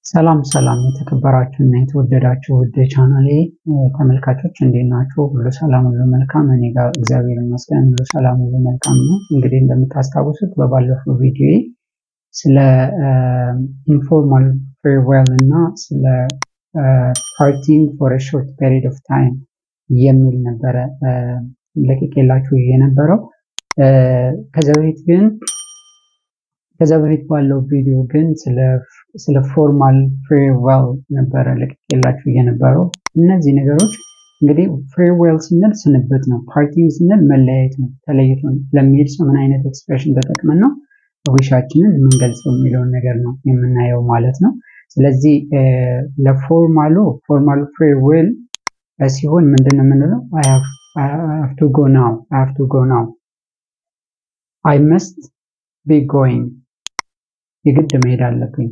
ሰላም ሰላም የተከበራችሁ እና የተወደዳችሁ ውድ ቻናሌ ተመልካቾች እንዴት ናችሁ? ሁሉ ሰላም ሁሉ መልካም፣ እኔ ጋር እግዚአብሔር ይመስገን ሁሉ ሰላም ሁሉ መልካም ነው። እንግዲህ እንደምታስታውሱት በባለፈው ቪዲዮ ስለ ኢንፎርማል ፌርዌል እና ስለ ፓርቲንግ ፎር ሾርት ፔሪድ ኦፍ ታይም የሚል ነበረ ለቅቄላችሁ የነበረው ከዛ በፊት ግን ከዛ በፊት ባለው ቪዲዮ ግን ስለ ፎርማል ፌርዌል ነበረ ለቅቄላችሁ የነበረው። እነዚህ ነገሮች እንግዲህ ፌርዌል ስንል ስንብት ነው። ፓርቲንግ ስንል መለያየት ነው። ተለይቶ ለሚሄድ ሰው ምን አይነት ኤክስፕሬሽን ተጠቅመን ነው ዊሻችንን የምንገልጸው የሚለውን ነገር ነው የምናየው ማለት ነው። ስለዚህ ለፎርማሉ ፎርማል ፌርዌል ሲሆን ምንድን ነው የምንለው? አይ ሃቭ ቱ ጎ ናው፣ አይ ሃቭ ቱ ጎ ናው፣ አይ መስት ቢ ጎይንግ የግድ መሄድ አለብኝ።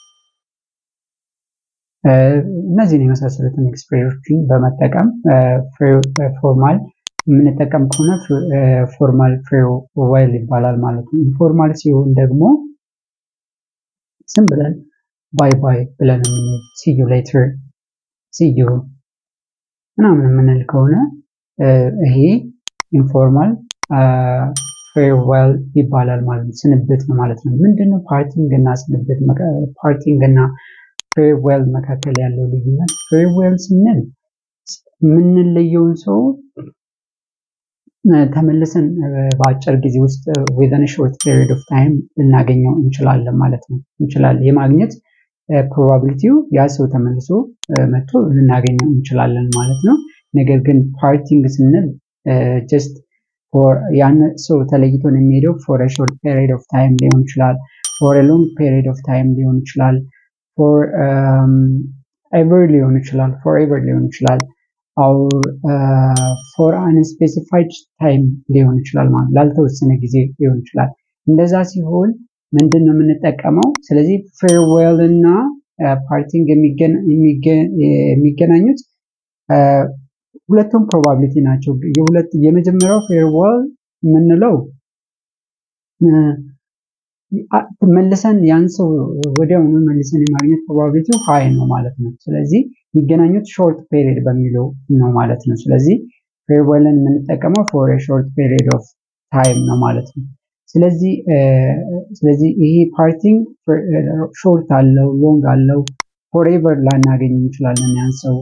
እነዚህን የመሳሰሉትን ኤክስፕሬሽን በመጠቀም ፎርማል የምንጠቀም ከሆነ ፎርማል ፌርዌል ይባላል ማለት ነው። ኢንፎርማል ሲሆን ደግሞ ዝም ብለን ባይ ባይ ብለን የምንል ሲዩ ሌተር ሲዩ ምናምን የምንል ከሆነ ይሄ ኢንፎርማል ፌርዌል ይባላል ማለት ነው። ስንብት ነው ማለት ነው። ምንድነው ፓርቲንግ እና ስንብት ፓርቲንግ እና ፌርዌል መካከል ያለው ልዩነት? ፌርዌል ስንል የምንለየውን ሰው ተመልሰን በአጭር ጊዜ ውስጥ ዊዘን ሾርት ፔሪድ ኦፍ ታይም ልናገኘው እንችላለን ማለት ነው። እንችላለን የማግኘት ፕሮባቢሊቲው ያ ሰው ተመልሶ መጥቶ ልናገኘው እንችላለን ማለት ነው። ነገር ግን ፓርቲንግ ስንል ጀስት ያን ሰው ተለይቶን የሚሄደው ፎር ሾርት ፔሪድ ኦፍ ታይም ሊሆን ይችላል። ፎር ሎንግ ፔሪድ ኦፍ ታይም ሊሆን ይችላል። ፎር ኤቨር ሊሆን ይችላል። ፎር ኤቨር ሊሆን ይችላል። አውር ፎር አንስፔሲፋይድ ታይም ሊሆን ይችላል ማለት ላልተወሰነ ጊዜ ሊሆን ይችላል። እንደዛ ሲሆን ምንድን ነው የምንጠቀመው? ስለዚህ ፌርዌል እና ፓርቲንግ የሚገናኙት ሁለቱም ፕሮባቢሊቲ ናቸው። የሁለት የመጀመሪያው ፌርዌል የምንለው መልሰን ያን ሰው ወዲያውኑ መልሰን የማግኘት ፕሮባቢሊቲው ሀይ ነው ማለት ነው። ስለዚህ የሚገናኙት ሾርት ፔሪድ በሚለው ነው ማለት ነው። ስለዚህ ፌርዌልን የምንጠቀመው ፎር ሾርት ፔሪድ ኦፍ ታይም ነው ማለት ነው። ስለዚህ ስለዚህ ይሄ ፓርቲንግ ሾርት አለው ሎንግ አለው ፎርኤቨር ላናገኝ እንችላለን ያን ሰው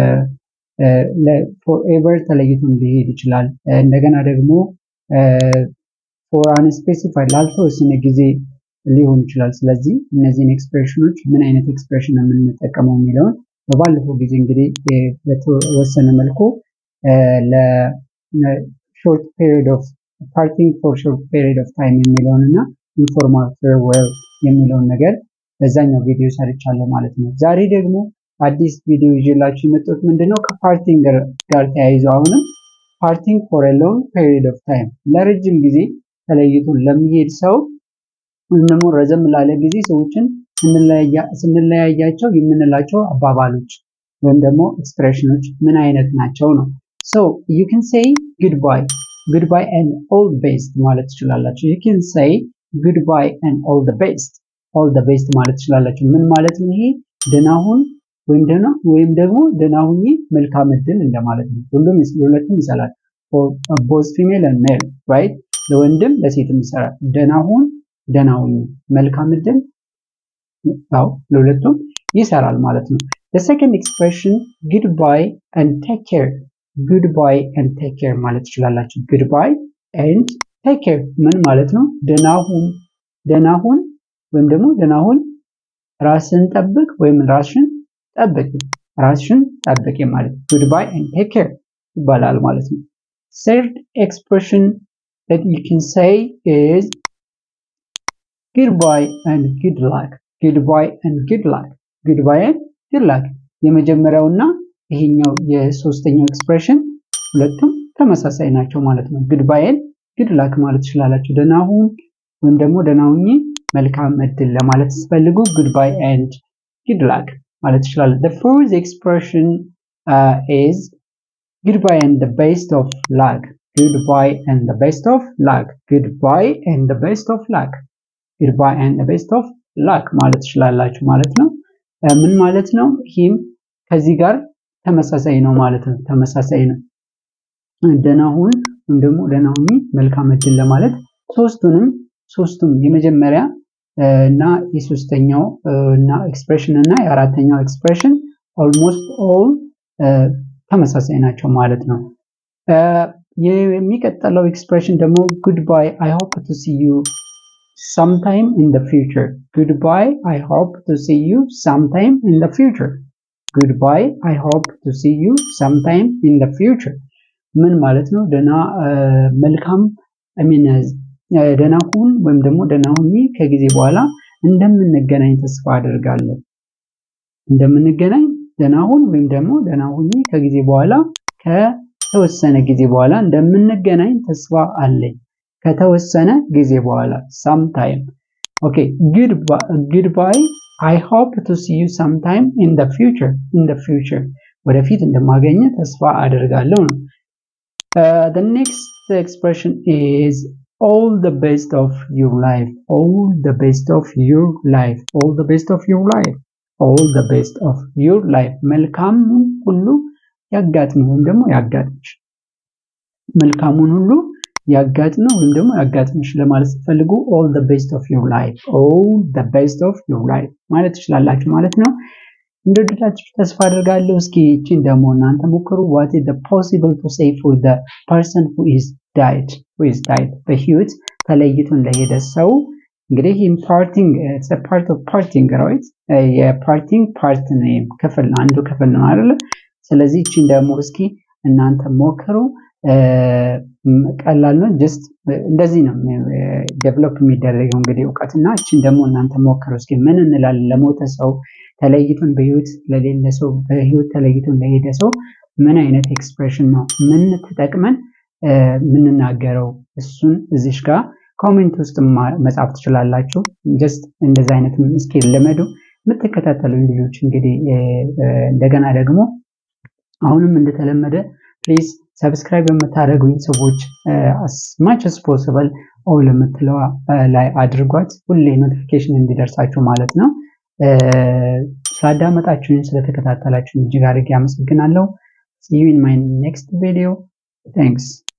ፎርኤቨር ተለይቶም ሊሄድ ይችላል። እንደገና ደግሞ ፎር አንስፔሲፋይድ ላልተወሰነ ጊዜ ሊሆን ይችላል። ስለዚህ እነዚህን ኤክስፕሬሽኖች ምን አይነት ኤክስፕሬሽን ነው የምንጠቀመው የሚለውን በባለፈው ጊዜ እንግዲህ በተወሰነ መልኩ ለሾርት ፔሪድ ኦፍ ፓርቲንግ ፎር ሾርት ፔሪድ ኦፍ ታይም የሚለውን እና ኢንፎርማል ፌርዌል የሚለውን ነገር በዛኛው ቪዲዮ ሰርቻለሁ ማለት ነው። ዛሬ ደግሞ አዲስ ቪዲዮ ይዤላችሁ የመጣሁት ምንድነው ከፓርቲንግ ጋር ተያይዞ አሁንም ፓርቲንግ ፎር ሎንግ ፔሪድ ኦፍ ታይም ለረጅም ጊዜ ተለይቶ ለሚሄድ ሰው ወይም ደግሞ ረዘም ላለ ጊዜ ሰዎችን ስንለያያቸው የምንላቸው አባባሎች ወይም ደግሞ ኤክስፕሬሽኖች ምን አይነት ናቸው ነው። ሶ ዩ ካን ሴይ ጉድባይ ጉድባይ ኤንድ ኦል ቤስት ማለት ትችላላችሁ። ዩ ካን ሴይ ጉድባይ ኤንድ ኦል ዘ ቤስት ኦል ዘ ቤስት ማለት ትችላላችሁ። ምን ማለት ነው ይሄ? ደህና ሁን ወይም ደህና ወይም ደግሞ ደህና ሁኚ መልካም እድል እንደማለት ነው። ሁሉም ሁለቱም ይሰራል። ቦዝ ፊሜል ኤንድ ሜል ራይት ለወንድም ለሴትም ይሰራል። ደህና ሁን ደህና ሁኚ መልካም እድል ያው ለሁለቱም ይሰራል ማለት ነው። the second expression goodbye and take care goodbye and take care ማለት ትችላላችሁ። goodbye and take care ምን ማለት ነው? ደህና ሁን ደህና ሁን ወይም ደግሞ ደህና ሁን ራስን ጠብቅ ወይም ራስሽን ጠብቂ ራስሽን ጠብቂ ማለት goodbye and take care ይባላል ማለት ነው። third expression that you can say is goodbye and good luck goodbye and good luck goodbye and good luck የመጀመሪያውና ይሄኛው የሶስተኛው ኤክስፕሬሽን ሁለቱም ተመሳሳይ ናቸው ማለት ነው። goodbye and good luck ማለት ትችላላችሁ። ደህና ሁን ወይም ደግሞ ደህና ሁኚ መልካም እድል ለማለት ስትፈልጉ goodbye and good luck ማለት ትችላላችሁ። the fourth expression uh, is goodbye and the best of luck goodbye and the best of luck goodbye and the best of luck goodbye and the best of ላክ ማለት ትችላላችሁ ማለት ነው። ምን ማለት ነው? ሂም ከዚህ ጋር ተመሳሳይ ነው ማለት ነው። ተመሳሳይ ነው። ደህና ሁን ወይም ደግሞ ደህና ሁኚ መልካም እድል ለማለት ሶስቱንም ሶስቱም የመጀመሪያ እና የሶስተኛው እና ኤክስፕሬሽን እና የአራተኛው ኤክስፕሬሽን ኦልሞስት ኦል ተመሳሳይ ናቸው ማለት ነው። የሚቀጥለው ኤክስፕሬሽን ደግሞ ጉድባይ አይ ሆፕ ቱ ሲ ዩ sometime in the future goodbye i hope to see you sometime in the future goodbye i hope to see you sometime in the future ምን ማለት ነው? ደህና መልካም ሚን ደህና ሁን ወይም ደግሞ ደህና ሁኚ ከጊዜ በኋላ እንደምንገናኝ ተስፋ አደርጋለሁ። እንደምንገናኝ ደህና ሁን ወይም ደግሞ ደህና ሁኚ ከጊዜ በኋላ ከተወሰነ ጊዜ በኋላ እንደምንገናኝ ተስፋ አለኝ። ከተወሰነ ጊዜ በኋላ ሳምታይም ኦኬ ጉድባይ አይ ሆፕ ቱ ሲ ዩ ሳምታይም ኢን ዘ ፊውቸር ኢን ዘ ፊውቸር ወደፊት እንደማገኘ ተስፋ አደርጋለሁ ነው። ዘ ኔክስት ኤክስፕሬሽን ኢዝ ኦል ዘ ቤስት ኦፍ ዩር ላይፍ ኦል ዘ ቤስት ኦፍ ዩር ላይፍ ኦል ዘ ቤስት ኦፍ ዩር ላይፍ ኦል ዘ ቤስት ኦፍ ዩር ላይፍ መልካሙን ሁሉ ያጋጥምህ ወይም ደግሞ ያጋጥምሽ መልካሙን ሁሉ ያጋጥመው ወይም ደግሞ ያጋጥምሽ ለማለት ስትፈልጉ ኦል ዘ ቤስት ኦፍ ዩር ላይፍ ኦል ዘ ቤስት ኦፍ ዩር ላይፍ ማለት ትችላላችሁ ማለት ነው። እንደወደዳችሁ ተስፋ አድርጋለሁ። እስኪ ይቺን ደግሞ እናንተ ሞክሩ። ዋት ኢዝ ዘ ፖሲብል ቱ ሴይ ፎር ዘ ፐርሰን ሁ ኢዝ ዳይድ ሁ ኢዝ ዳይድ በህይወት ተለይቶን ለሄደ ሰው እንግዲህ ይህም ፓርቲንግ ኢትስ አ ፓርት ኦፍ ፓርቲንግ ራይት የፓርቲንግ ፓርት ነው ክፍል አንዱ ክፍል ነው አይደለ? ስለዚህ ይቺን ደግሞ እስኪ እናንተ ሞክሩ። ቀላል ነው። ጀስት እንደዚህ ነው ዴቨሎፕ የሚደረገው እንግዲህ እውቀት እና እችን ደግሞ እናንተ ሞክሩ እስኪ ምን እንላለን ለሞተ ሰው ተለይቶን በህይወት ለሌለ ሰው በህይወት ተለይቶን ለሄደ ሰው ምን አይነት ኤክስፕሬሽን ነው ምን ተጠቅመን የምንናገረው እሱን እዚሽ ጋር ኮሜንት ውስጥ መጻፍ ትችላላችሁ። ጀስት እንደዚ አይነት እስኪ ልመዱ የምትከታተሉ ልጆች እንግዲህ እንደገና ደግሞ አሁንም እንደተለመደ ፕሊዝ ሰብስክራይብ የምታደርጉኝ ሰዎች አስማች አስ ፖስብል ኦል የምትለዋ ላይ አድርጓት ሁሌ ኖቲፊኬሽን እንዲደርሳችሁ ማለት ነው። ስላዳመጣችሁኝ ስለተከታተላችሁኝ እጅግ አድርጌ አመሰግናለሁ። ሲ ዩ ኢን ማይ ኔክስት ቪዲዮ ታንክስ